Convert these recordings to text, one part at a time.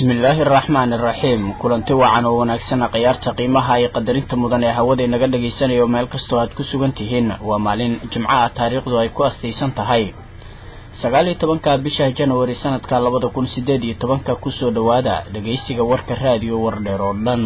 bismillaahi araxmaani araxiim kulanti wacan oo wanaagsana khiyaarta qiimaha iyo qadarinta mudan ee hawada inaga dhagaysanayo meel kastoo aad ku sugan tihiin waa maalin jimco ah taariikhdu ay ku astaysan tahay sagaal iyo tobanka bisha januari sanadka labada kun sideed iyo tobanka kusoo dhowaada dhegaysiga warka raadiyo wardheer oo dhan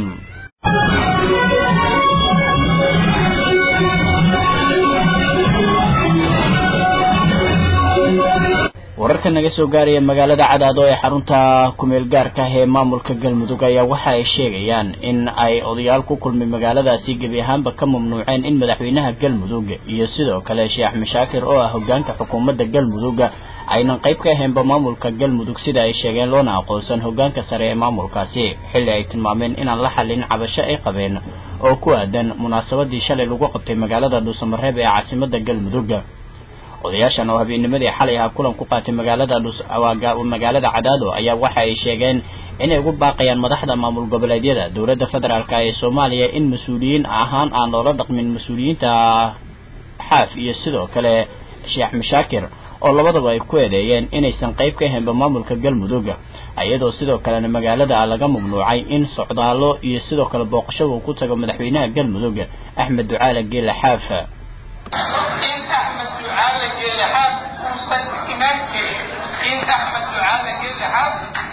wararka naga soo gaaraya magaalada cadaado ee xarunta kumeel gaarka ah ee maamulka galmudug ayaa waxa ay sheegayaan in ay odayaal ku kulmay magaaladaasi gebi ahaanba ka mamnuuceen in madaxweynaha galmudug iyo sidoo kale sheekh mashaakir oo ah hogaanka xukuumadda galmudug aynan qayb ka ahaynba maamulka galmudug sida ay sheegeen loona aqoonsan hogaanka sare ee maamulkaasi xilli ay tilmaameen inaan la xallin cabasho ay qabeen oo ku aadan munaasabadii shalay lagu qabtay magaalada dhuusamareeb ee caasimada galmudug odayaashan oo habeennimadii xalay ahaa kulan ku qaatay magaalada magaalada cadaado ayaa waxa ay sheegeen inay ugu baaqayaan madaxda maamul goboleedyada dowladda federaalk ee soomaaliya in mas-uuliyiin ahaan aan loola dhaqmin mas-uuliyiinta xaaf iyo sidoo kale sheekh mashaakir oo labadaba ay ku eedeeyeen inaysan qayb ka ahaynba maamulka galmudug iyadoo sidoo kalena magaalada laga mamnuucay in socdaalo iyo sidoo kale booqashada uu ku tago madaxweynaha galmudug axmed ducaale geele xaaf in axmed ducaale geelexaad uusan imaan jirin in axmed ducaale geelexaad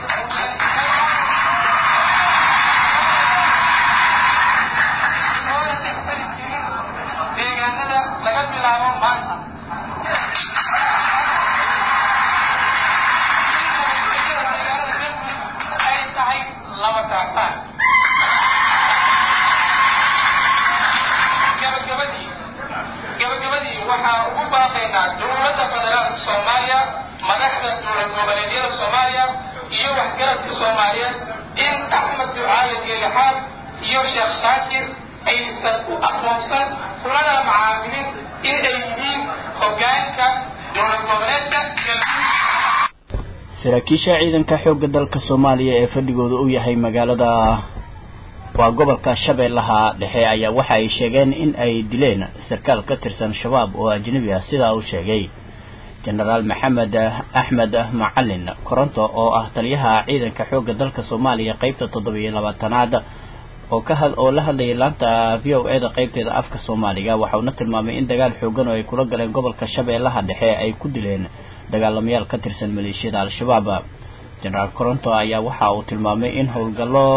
soona dhexmari jirin deegaanada laga bilaabo maanta ay tahay laba daafaan gabagabadii gabagabadii waxaa ugu baaqaynaa dowladda federaalka soomaaliya madaxda dowlad goboleedyada soomaaliya iyo waxgaradka soomaaliyeed in axmed ducaale geelixaad iyo sheekh shaakir aysan u aqoonsan kulana macaamilin in ay yihiin hogaanka dowlad goboleedka saraakiisha ciidanka xoogga dalka soomaaliya ee fadhigooda u yahay magaalada waa gobolka shabeellaha dhexe ayaa waxa ay sheegeen in ay dileen sarkaal ka tirsan shabaab oo ajnabi ah sidaa uu sheegay genaraal maxamed axmed macalin koronto oo ah taliyaha ciidanka xoogga dalka soomaaliya qeybta toddobiyo labaatanaad oo ka had oo la hadlayay laanta v o e da qeybteeda afka soomaaliga waxauna tilmaamay in dagaal xoogan oo ay kula galeen gobolka shabeellaha dhexe ay ku dileen dagaalamayaal ka tirsan maleeshiyada al-shabaab genaraal koronto ayaa waxa uu tilmaamay in howlgallo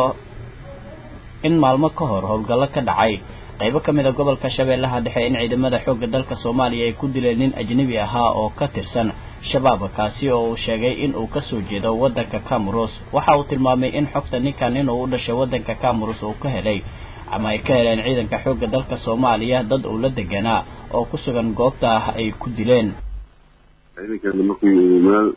in maalmo ka hor howlgallo ka dhacay qaybo ka mid a gobolka shabeellaha dhexe in ciidamada xoogga dalka soomaaliya ay ku dileen nin ajnabi ahaa oo ka tirsan shabaab kaasi oo uu sheegay in uu kasoo jeedo waddanka cameros waxa uu tilmaamay in xogta ninkan inuu u dhashay waddanka cameros uu ka helay ama ay ka heleen ciidanka xoogga dalka soomaaliya dad uu la deganaa oo ku sugan goobta ay ku dileen ciidankeena markii uu meel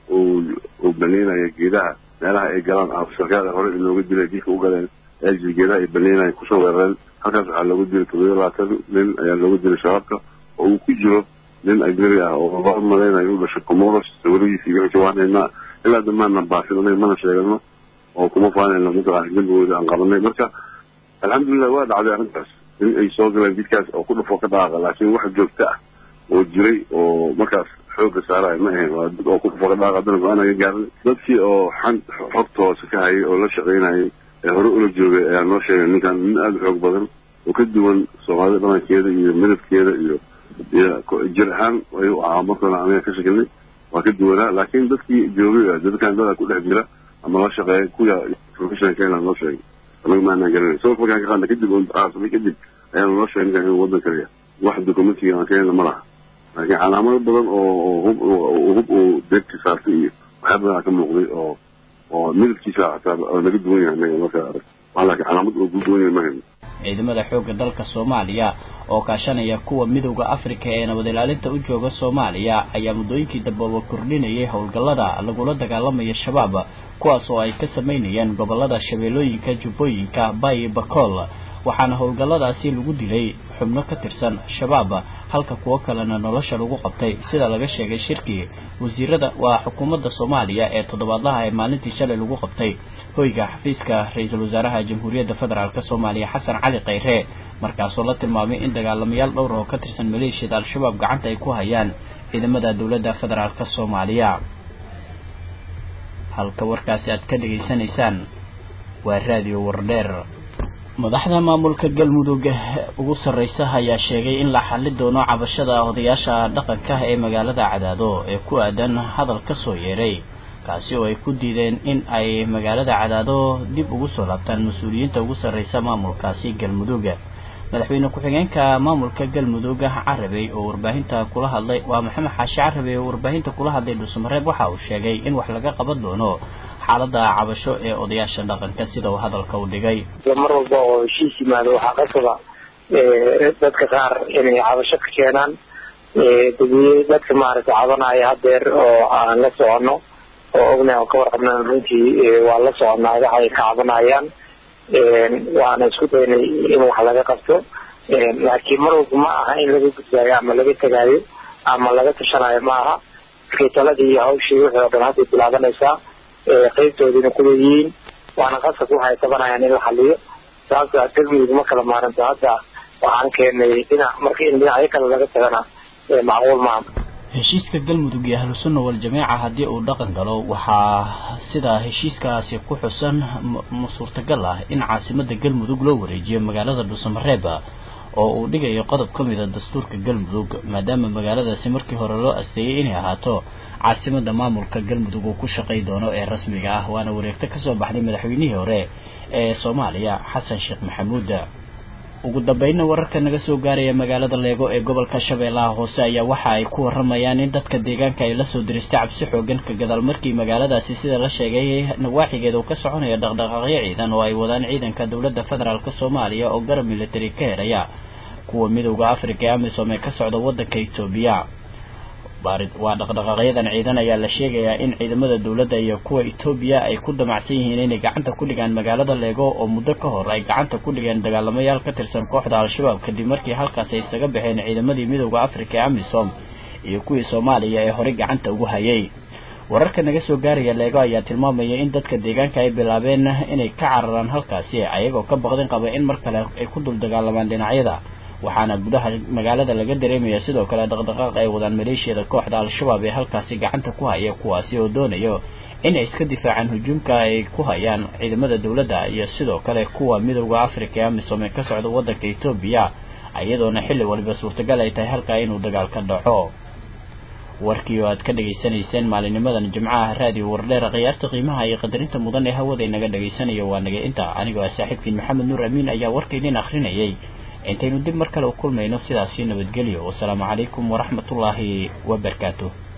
uu baneynayo geedaha meelaha ay galaan sarkaada hore inooga dilay dilka u galeen eejil geedaha ay baneynayan kusoo weerareen halkaas waxaa loogu dilay todobiyo labaatan nin ayaa loogu dilay shabaabka oo uu ku jiro nin ajnabi ah oo loo malaynayo u dhashay comoros sawiradiisa iyo jawaanayna ilaa damaana baasin anaga mana sheegano oo kuma faanayno mataqaana dembigooda aan qabanay marka alxamdulilah waa dhacday arrintaas in ay soo galeen jidkaas oo ku dhufo ka dhaaqa laakiin wax joogto ah oo jiray oo markaas xooga saaraya ma ahayn waa dad oo ku dhufo ka dhaaqa haddana go-aan aga gaarin dadkii oo xan xogta hoose ka hayay oo la shaqaynayay ee hore ula joogay ayaa noo sheegay ninkan nin aada u xoog badan oo ka duwan soomaalida dhalankeeda iyo midabkeeda iyo iyo jir ahaan ayuu ahaa markana aniga ka shakilnay waa ka duwanaa laakiin dadkii joogay dadkan dada ku dhex jira ama la shaqeeya kuya professionalka inaan noo sheegay anaga maanaan garanay sabab markaan ka qaadna kadib oo aasamay kadib ayaanu noo sheegay ninkan inuu waddan kaliya wax documentiga aan keenna ma laha laakiin calaamado badan oo hub hub uu deegti saartay iyo waxyaa badan ka muuqday oo oo midabkiisa xataa naga duwan yahay anaga markaa arag waa laakiin calaamad oo ku duwan yahay ma hayno ciidamada xoogga dalka soomaaliya oo kaashanaya kuwa midowda afrika ee nabad ilaalinta u jooga soomaaliya ayaa muddooyinkii dambeba kordhinayay howlgallada lagula dagaalamayo shabaab kuwaas oo ay ka sameynayeen gobolada shabeellooyinka jubbooyinka bayi bakool waxaana howlgalladaasi lagu dilay xubno ka tirsan shabaab halka kuwo kalena nolosha lagu qabtay sida laga sheegay shirkii wasiirada waa xukuumadda soomaaliya ee toddobaadlaha ee maalintii shalay lagu qabtay hoyga xafiiska ra-iisul wasaaraha jamhuuriyadda federaalk soomaaliya xasan cali khayre markaasoo la tilmaamay in dagaalamayaal dhowr oo ka tirsan maleeshiyada al-shabaab gacanta ay ku hayaan ciidamada dowladda federaalk soomaaliya halka warkaasi aad ka dhegaysanaysaan waa raadiyo wardheer madaxda maamulka galmudug ugu sarreysa ayaa sheegay in la xali doono cabashada odayaasha dhaqanka ee magaalada cadaado ee ku aadan hadal ka soo yeeray kaasi oo ay ku diideen in ay magaalada cadaado dib ugu soo laabtaan mas-uuliyiinta ugu sarreysa maamulkaasi galmudug madaxweyne ku-xigeenka maamulka galmudug carabey oo warbaahinta kula hadlay waa maxamed xaashi carabey oo warbaahinta kula hadlay dhuusamareeb waxa uu sheegay in wax laga qaban doono xaalada cabasho ee odayaasha dhaqanka sida uu hadalka u dhigay mar walba oo heshiis yimaado waxaa qasaba dadka qaar inay cabasho ka keenaan dadka maaragtay cabanaya hadeer oo aan la socono oo ognahay oo ka warqabnaan runtii waa la soconaa waxa ay ka cabanayaan waana isku daynay in wax laga qabto laakiin mar walba ma aha in laga gudbaayo ama laga tegaayo ama laga tashanayo ma aha markay taladii iyo hawshii wixii oo dhan hadday bilaabanaysaa qeybtoodiina kuleeyihiin waana qasab waxay tabanayaan in la xaliyo sababta galmudug ma kala maaranto hadda waxaan keenay dhinac marka in dhinacyo kale laga tagana macquul maaha heshiiska galmudug iyo ahlusunna waljamiica haddii uu dhaqan galo waxaa sida heshiiskaasi ku xusan ma suurtagal ah in caasimada galmudug loo wareejiyo magaalada dhuusamareeb oo uu dhigayo qodob ka mida dastuurka galmudug maadaama magaaladaasi markii hore loo asteeyey inay ahaato caasimada maamulka galmudug uu ku shaqay doono ee rasmiga ah waana wareegto kasoo baxday madaxweynihii hore ee soomaaliya xasan sheekh maxamuud ugu dambeynna wararka naga soo gaaraya magaalada leego ee gobolka shabeellaha hoose ayaa waxa ay ku waramayaan in dadka deegaanka ay lasoo diristay cabsi xoogan ka gadaal markii magaaladaasi sida la sheegay nawaaxigeeda uu ka soconaya dhaqdhaqaaqyo ciidan oo ay wadaan ciidanka dowladda federaalk soomaaliya oo garab military ka helaya kuwa midowda africa ee amisom ee ka socda waddanka etoobiya waa dhaqdhaqaaqyadan ciidan ayaa la sheegayaa in ciidamada dowladda iyo kuwa etoobiya ay ku damacsan yihiin inay gacanta ku dhigaan magaalada leego oo muddo ka hor ay gacanta ku dhigeen dagaalamayaal ka tirsan kooxda al-shabaab kadib markii halkaas ay isaga baxeen ciidamadii midowda africa ee amisom iyo kuwii soomaaliya ee horey gacanta ugu hayay wararka naga soo gaaraya leego ayaa tilmaamaya in dadka deegaanka ay bilaabeen inay ka cararaan halkaasi ayagoo ka baqdin qaba in mar kale ay ku dul dagaalamaan dhinacyada waxaana gudaha magaalada laga dareemaya sidoo kale dhaqdhaqaaq ay wadaan maleeshiyada kooxda al-shabaab ee halkaasi gacanta ku haya kuwaasi oo doonayo inay iska difaacaan hujuumka ay ku hayaan ciidamada dowladda iyo sidoo kale kuwa midowda africa ee amisom ee ka socda waddanka etoobiya iyadoona xilli waliba suurtagal ay tahay halkaa inuu dagaal ka dhaco warkii oo aad ka dhegaysanayseen maalinimadan jimcaha raadiyo wardheera khiyaarta qiimaha iyo qadarinta mudan ee hawada inaga dhegaysanayo waa naga inta anigoo ah saaxiibkiin maxamed nuur amiin ayaa warka idin akhrinayay intaynu dib mar kale u kulmayno sidaasi nabadgelyo wasalaamu calaykum waraxmatullaahi wabarakaatuh